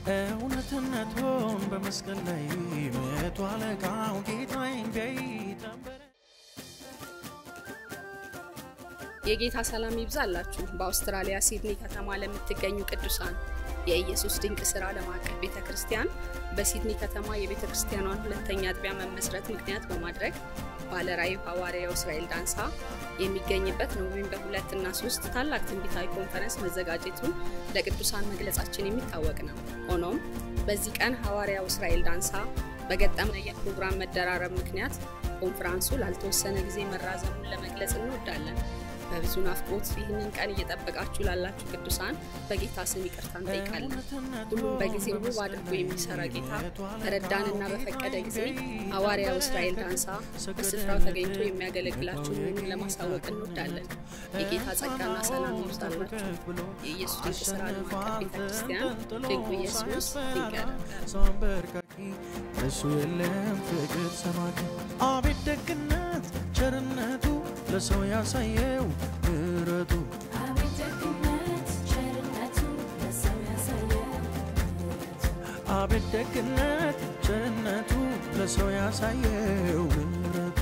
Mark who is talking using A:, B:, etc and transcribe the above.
A: እውነትነቱን በመስቀል ላይ መቶ አለቃው ጌታዬን ቢያይ
B: የጌታ ሰላም ይብዛላችሁ። በአውስትራሊያ ሲድኒ ከተማ ለምትገኙ ቅዱሳን የኢየሱስ ድንቅ ሥራ ዓለም አቀፍ ቤተ ክርስቲያን በሲድኒ ከተማ የቤተ ክርስቲያኗን ሁለተኛ አጥቢያ መመስረት ምክንያት በማድረግ ባለራዕዩ ሐዋርያው እስራኤል ዳንሳ የሚገኝበት ኖቬምበር ሁለት እና ሶስት ታላቅ ትንቢታዊ ኮንፈረንስ መዘጋጀቱን ለቅዱሳን መግለጻችን የሚታወቅ ነው። ሆኖም በዚህ ቀን ሐዋርያው እስራኤል ዳንሳ በገጠመ የፕሮግራም መደራረብ ምክንያት ኮንፈረንሱ ላልተወሰነ ጊዜ መራዘሙን ለመግለጽ እንወዳለን። በብዙ ናፍቆት ይህንን ቀን እየጠበቃችሁ ላላችሁ ቅዱሳን በጌታ ስም ይቅርታ እንጠይቃለን። ሁሉም በጊዜው ውብ አድርጎ የሚሰራ ጌታ በረዳንና በፈቀደ ጊዜ ሐዋርያው እስራኤል ዳንሳ በስፍራው ተገኝቶ የሚያገለግላችሁ መሆኑን ለማሳወቅ እንወዳለን። የጌታ ጸጋና ሰላም ይብዛላችሁ። የኢየሱስ ድንቅ ሥራ ዓለም አቀፍ ቤተ ክርስቲያን ድንቁ ኢየሱስ ድንቅ ያደርጋል።
A: ሰው አንበርካኪ እሱ የለም ፍቅር ሰማኪ አቤት ደግነት ቸርነቱ ለሰው ያሳየው ምሕረቱ
C: አቤት ደግነት ቸርነቱ ለሰው ያሳየው ምሕረቱ
A: አቤት ደግነት ቸርነቱ ለሰው ያሳየው ምሕረቱ